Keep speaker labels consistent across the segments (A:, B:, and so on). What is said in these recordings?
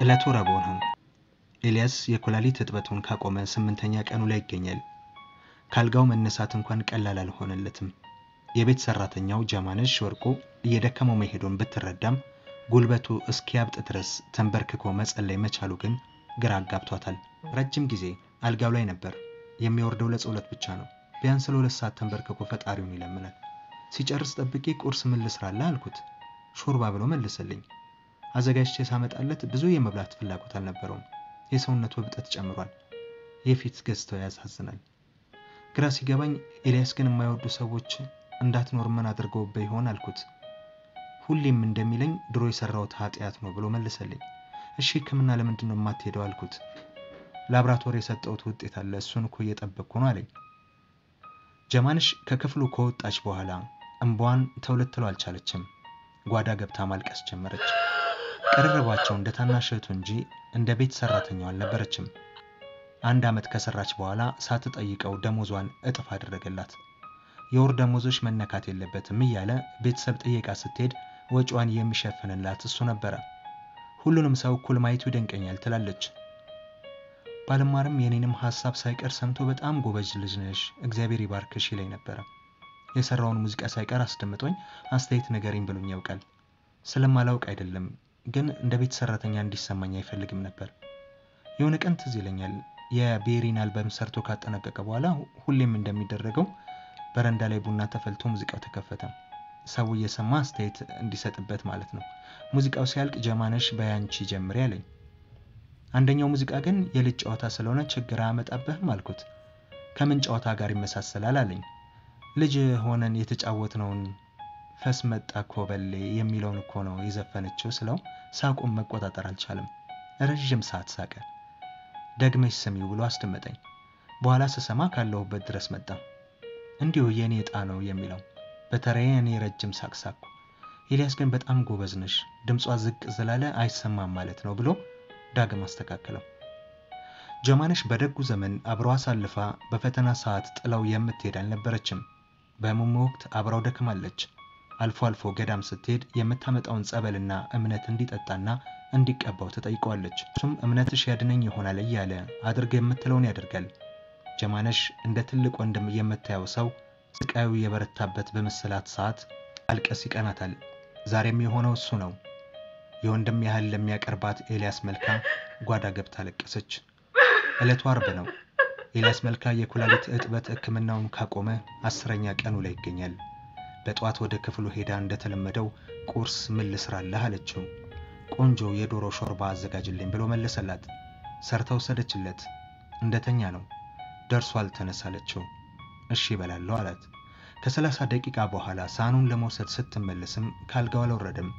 A: ዕለቱ ረቡዕ ነው። ኤልያስ የኩላሊት እጥበቱን ካቆመ ስምንተኛ ቀኑ ላይ ይገኛል። ካልጋው መነሳት እንኳን ቀላል አልሆነለትም። የቤት ሰራተኛው ጀማነሽ ወርቁ እየደከመው መሄዱን ብትረዳም ጉልበቱ እስኪያብጥ ድረስ ተንበርክኮ መጸለይ መቻሉ ግን ግራ አጋብቷታል። ረጅም ጊዜ አልጋው ላይ ነበር። የሚወርደው ለጸሎት ብቻ ነው። ቢያንስ ለሁለት ሰዓት ተንበርክኮ ፈጣሪውን ይለምናል። ሲጨርስ ጠብቄ ቁርስ ምን ልስራልህ አልኩት። ሾርባ ብሎ መለሰልኝ። አዘጋጅቼ ሳመጣለት ብዙ የመብላት ፍላጎት አልነበረውም። የሰውነቱ እብጠት ጨምሯል። የፊት ገጽታው ያሳዝናል። ግራ ሲገባኝ ኤልያስ ግን የማይወዱ ሰዎች እንዳትኖር ምን አድርገውብህ ይሆን አልኩት። ሁሌም እንደሚለኝ ድሮ የሰራሁት ኃጢአት ነው ብሎ መለሰልኝ። እሺ ሕክምና ለምንድን ነው የማትሄደው አልኩት። ላብራቶሪ የሰጠሁት ውጤት አለ እሱን እኮ እየጠበቅኩ ነው አለኝ። ጀማንሽ ከክፍሉ ከወጣች በኋላ እንባዋን ተውልትለው አልቻለችም። ጓዳ ገብታ ማልቀስ ጀመረች። ቅርርባቸው እንደ ታናሽ እህቱ እንጂ እንደ ቤት ሰራተኛው አልነበረችም። አንድ ዓመት ከሰራች በኋላ ሳትጠይቀው ደሞዟን እጥፍ አደረገላት። የወር ደሞዞች መነካት የለበትም እያለ ቤተሰብ ጥየቃ ስትሄድ ወጪዋን የሚሸፍንላት እሱ ነበረ። ሁሉንም ሰው እኩል ማየቱ ይደንቀኛል ትላለች። ባልማርም የኔንም ሀሳብ ሳይቀር ሰምቶ በጣም ጎበዝ ልጅ ነሽ፣ እግዚአብሔር ይባርክሽ ይለኝ ነበረ። የሰራውን ሙዚቃ ሳይቀር አስደምጦኝ አስተያየት ንገሪኝ ብሎኝ ያውቃል። ስለማላውቅ አይደለም፣ ግን እንደ ቤት ሰራተኛ እንዲሰማኝ አይፈልግም ነበር። የሆነ ቀን ትዝ ይለኛል የቤሪን አልበም ሰርቶ ካጠናቀቀ በኋላ ሁሌም እንደሚደረገው በረንዳ ላይ ቡና ተፈልቶ ሙዚቃው ተከፈተ። ሰው እየሰማ አስተያየት እንዲሰጥበት ማለት ነው። ሙዚቃው ሲያልቅ ጀማነሽ በያንቺ ጀምሪ አለኝ። አንደኛው ሙዚቃ ግን የልጅ ጨዋታ ስለሆነ ችግር አያመጣብህም አልኩት። ከምን ጨዋታ ጋር ይመሳሰላል አለኝ። ልጅ ሆነን የተጫወትነውን ፈስ መጣ ኮበሌ የሚለውን እኮ ነው የዘፈነችው ስለው ሳቁን መቆጣጠር አልቻለም። ረዥም ሰዓት ሳቀ። ደግመሽ ስሚው ብሎ አስደመጠኝ። በኋላ ስሰማ ካለሁበት ድረስ መጣ። እንዲሁ የእኔ ዕጣ ነው የሚለው በተለይ እኔ ረጅም ሳቅ ሳቅኩ። ኤልያስ ግን በጣም ጎበዝ ነሽ፣ ድምጿ ዝቅ ስላለ አይሰማም ማለት ነው ብሎ ዳግም አስተካከለው። ጀማነሽ በደጉ ዘመን አብረው አሳልፋ በፈተና ሰዓት ጥለው የምትሄድ አልነበረችም። በህመሙ ወቅት አብራው ደክማለች። አልፎ አልፎ ገዳም ስትሄድ የምታመጣውን ጸበልና እምነት እንዲጠጣና እንዲቀባው ትጠይቀዋለች። እሱም እምነትሽ ያድነኝ ይሆናል እያለ አድርግ የምትለውን ያደርጋል። ጀማነሽ እንደ ትልቅ ወንድም የምታየው ሰው ስቃዩ የበረታበት በመሰላት ሰዓት አልቀስ ይቀናታል። ዛሬም የሆነው እሱ ነው። የወንድም ያህል ለሚያቀርባት ኤልያስ መልካ ጓዳ ገብታ ለቀሰች። ዕለቱ አርብ ነው። ኤልያስ መልካ የኩላሊት እጥበት ሕክምናውን ካቆመ አስረኛ ቀኑ ላይ ይገኛል። በጠዋት ወደ ክፍሉ ሄዳ እንደተለመደው ቁርስ ምን ልስራለህ አለችው። ቆንጆ የዶሮ ሾርባ አዘጋጅልኝ ብሎ መለሰላት። ሰርታ ወሰደችለት። እንደተኛ ነው። ደርሷል ተነስ አለችው። እሺ ይበላለሁ አላት። ከሰላሳ ደቂቃ በኋላ ሳህኑን ለመውሰድ ስትመለስም ካልጋው አልወረደም።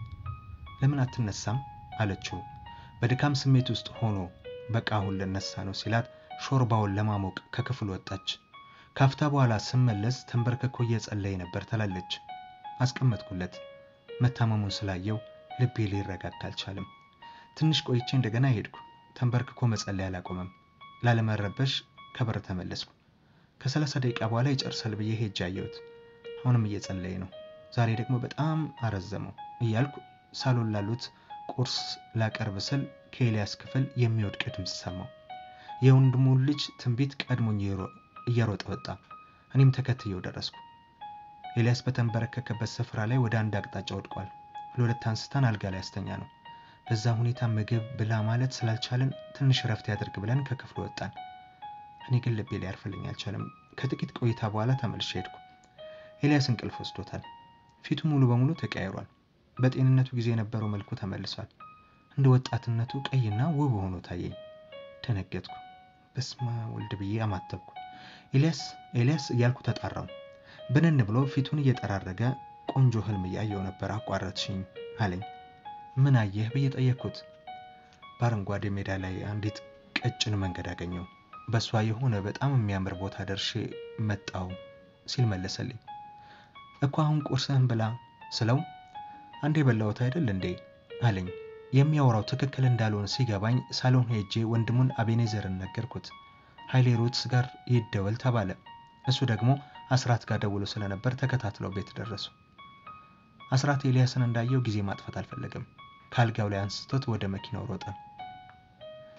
A: ለምን አትነሳም አለችው። በድካም ስሜት ውስጥ ሆኖ በቃ አሁን ልነሳ ነው ሲላት ሾርባውን ለማሞቅ ከክፍል ወጣች። ካፍታ በኋላ ስመለስ ተንበርክኮ እየጸለየ ነበር ትላለች። አስቀመጥኩለት። መታመሙን ስላየው ልቤ ሊረጋጋ አልቻለም። ትንሽ ቆይቼ እንደገና ሄድኩ። ተንበርክኮ መጸለይ አላቆመም። ላለመረበሽ ከበር ተመለስኩ። ከሰላሳ ደቂቃ በኋላ ይጨርሳል ብዬ ሄጄ አየሁት። አሁንም እየጸለየ ነው። ዛሬ ደግሞ በጣም አረዘመው እያልኩ ሳሎን ላሉት ቁርስ ላቀርብ ስል ከኤልያስ ክፍል የሚወድቅ ድምፅ ሰማው። የወንድሙን ልጅ ትንቢት ቀድሞኝ እየሮጠ ወጣ። እኔም ተከትየው ደረስኩ። ኤልያስ በተንበረከከበት ስፍራ ላይ ወደ አንድ አቅጣጫ ወድቋል። ለሁለት አንስተን አልጋ ላይ ያስተኛ ነው። በዛ ሁኔታ ምግብ ብላ ማለት ስላልቻለን ትንሽ እረፍት ያደርግ ብለን ከክፍሉ ወጣን። እኔ ግን ልቤ ሊያርፍልኝ አልቻለም። ከጥቂት ቆይታ በኋላ ተመልሼ ሄድኩ። ኤልያስ እንቅልፍ ወስዶታል። ፊቱ ሙሉ በሙሉ ተቀያይሯል። በጤንነቱ ጊዜ የነበረው መልኩ ተመልሷል። እንደ ወጣትነቱ ቀይና ውብ ሆኖ ታየኝ። ደነገጥኩ። በስመ አብ ወልድ ብዬ አማተብኩ። ኤልያስ ኤልያስ እያልኩ ተጣራው። ብንን ብሎ ፊቱን እየጠራረገ ቆንጆ ህልም እያየው ነበር። አቋረጥሽኝ አለኝ። ምን አየህ ብዬ ጠየቅኩት። በአረንጓዴ ሜዳ ላይ አንዲት ቀጭን መንገድ አገኘው። በእሷ የሆነ በጣም የሚያምር ቦታ ደርሼ መጣው ሲል መለሰልኝ። እኮ አሁን ቁርስህን ብላ ስለው አንዴ የበላሁት አይደል እንዴ አለኝ። የሚያወራው ትክክል እንዳልሆነ ሲገባኝ ሳሎን ሄጄ ወንድሙን አቤኔዘርን ነገርኩት። ኃይሌ ሩትስ ጋር ይደወል ተባለ። እሱ ደግሞ አስራት ጋር ደውሎ ስለነበር ተከታትለው ቤት ደረሱ። አስራት ኤልያስን እንዳየው ጊዜ ማጥፋት አልፈለገም። ከአልጋው ላይ አንስቶት ወደ መኪናው ሮጠ።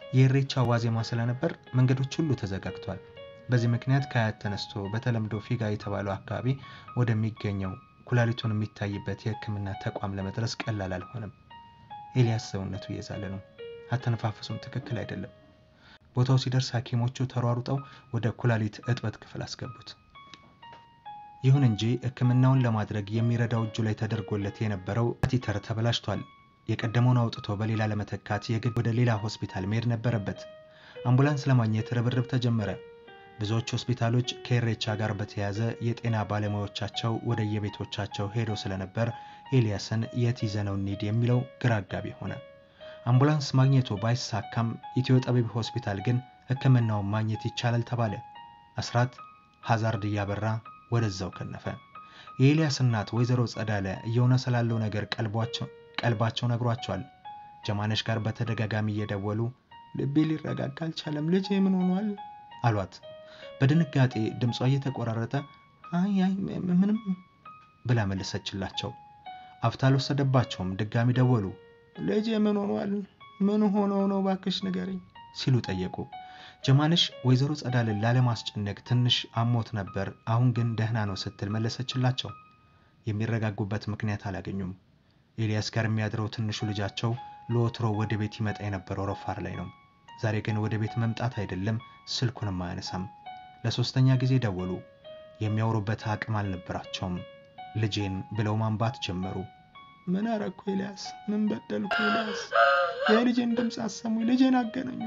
A: የኢሬቻ ዋዜማ ስለነበር መንገዶች ሁሉ ተዘጋግቷል። በዚህ ምክንያት ከአያት ተነስቶ በተለምዶ ፊጋ የተባለው አካባቢ ወደሚገኘው ኩላሊቱን የሚታይበት የሕክምና ተቋም ለመድረስ ቀላል አልሆነም። ኤልያስ ሰውነቱ እየዛለ ነው። አተነፋፈሱም ትክክል አይደለም። ቦታው ሲደርስ ሐኪሞቹ ተሯሩጠው ወደ ኩላሊት እጥበት ክፍል አስገቡት። ይሁን እንጂ ሕክምናውን ለማድረግ የሚረዳው እጁ ላይ ተደርጎለት የነበረው ካቴተር ተበላሽቷል። የቀደመውን አውጥቶ በሌላ ለመተካት የግድ ወደ ሌላ ሆስፒታል መሄድ ነበረበት። አምቡላንስ ለማግኘት ርብርብ ተጀመረ። ብዙዎች ሆስፒታሎች ከኢሬቻ ጋር በተያያዘ የጤና ባለሙያዎቻቸው ወደ የቤቶቻቸው ሄደው ስለነበር ኤልያስን የት ይዘነው እንሂድ የሚለው ግራ አጋቢ ሆነ። አምቡላንስ ማግኘቱ ባይሳካም ኢትዮ ጠቢብ ሆስፒታል ግን ሕክምናውን ማግኘት ይቻላል ተባለ። አስራት ሀዛርድ እያበራ ወደዛው ከነፈ። የኤልያስ እናት ወይዘሮ ጸዳለ እየሆነ ስላለው ነገር ቀልባቸው ነግሯቸዋል። ጀማነሽ ጋር በተደጋጋሚ እየደወሉ ልቤ ሊረጋጋ አልቻለም፣ ልጄ ምን ሆኗል አሏት። በድንጋጤ ድምጿ እየተቆራረጠ አይ አይ ምንም ብላ መለሰችላቸው። አፍታ አልወሰደባቸውም። ድጋሚ ደወሉ። ልጄ ምን ሆኗል? ምን ሆነው ነው ባክሽ ንገረኝ ሲሉ ጠየቁ። ጀማነሽ ወይዘሮ ጸዳልን ላለማስጨነቅ ትንሽ አሞት ነበር፣ አሁን ግን ደህና ነው ስትል መለሰችላቸው። የሚረጋጉበት ምክንያት አላገኙም። ኤልያስ ጋር የሚያድረው ትንሹ ልጃቸው ለወትሮ ወደ ቤት ይመጣ የነበረው ረፋር ላይ ነው። ዛሬ ግን ወደ ቤት መምጣት አይደለም ስልኩንም አያነሳም። ለሶስተኛ ጊዜ ደወሉ። የሚያወሩበት አቅም አልነበራቸውም። ልጄን ብለው ማንባት ጀመሩ። ምን አረግኩ ኤልያስ? ምን በደልኩ ኤልያስ? የልጄን ድምፅ አሰሙኝ፣ ልጄን አገናኙ።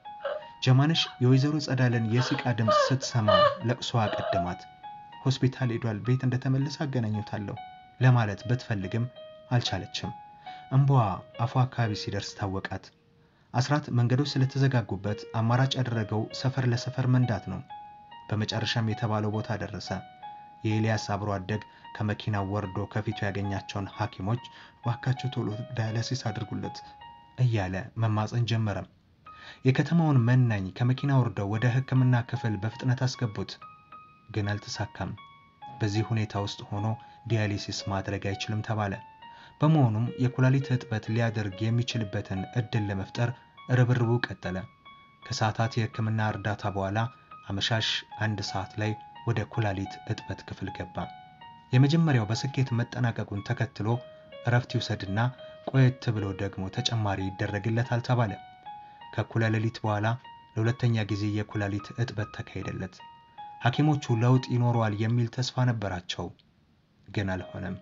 A: ጀማነሽ የወይዘሮ ጸዳለን የሲቃ ድምፅ ስትሰማ ለቅሶ አቀደማት። ሆስፒታል ሄዷል፣ ቤት እንደተመለሰ አገናኙታለሁ ለማለት ብትፈልግም አልቻለችም። እንባዋ አፏ አካባቢ ሲደርስ ታወቃት። አስራት መንገዶች ስለተዘጋጉበት አማራጭ ያደረገው ሰፈር ለሰፈር መንዳት ነው። በመጨረሻም የተባለው ቦታ ደረሰ። የኤልያስ አብሮ አደግ ከመኪናው ወርዶ ከፊቱ ያገኛቸውን ሐኪሞች እባካቸው ቶሎ ዳያሊሲስ አድርጉለት እያለ መማፀን ጀመረ። የከተማውን መናኝ ከመኪና ወርደው ወደ ሕክምና ክፍል በፍጥነት አስገቡት፣ ግን አልተሳካም። በዚህ ሁኔታ ውስጥ ሆኖ ዲያሊሲስ ማድረግ አይችልም ተባለ። በመሆኑም የኩላሊት እጥበት ሊያደርግ የሚችልበትን እድል ለመፍጠር ርብርቡ ቀጠለ። ከሰዓታት የሕክምና እርዳታ በኋላ አመሻሽ አንድ ሰዓት ላይ ወደ ኩላሊት እጥበት ክፍል ገባ። የመጀመሪያው በስኬት መጠናቀቁን ተከትሎ እረፍት ይውሰድና ቆየት ብሎ ደግሞ ተጨማሪ ይደረግለታል ተባለ። ከእኩለ ሌሊት በኋላ ለሁለተኛ ጊዜ የኩላሊት እጥበት ተካሄደለት። ሐኪሞቹ ለውጥ ይኖረዋል የሚል ተስፋ ነበራቸው፣ ግን አልሆነም።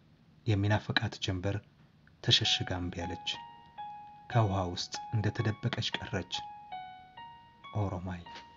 A: የሚናፍቃት ጀንበር ተሸሽጋ እምቢ አለች። ከውሃ ውስጥ እንደተደበቀች ቀረች። ኦሮማይ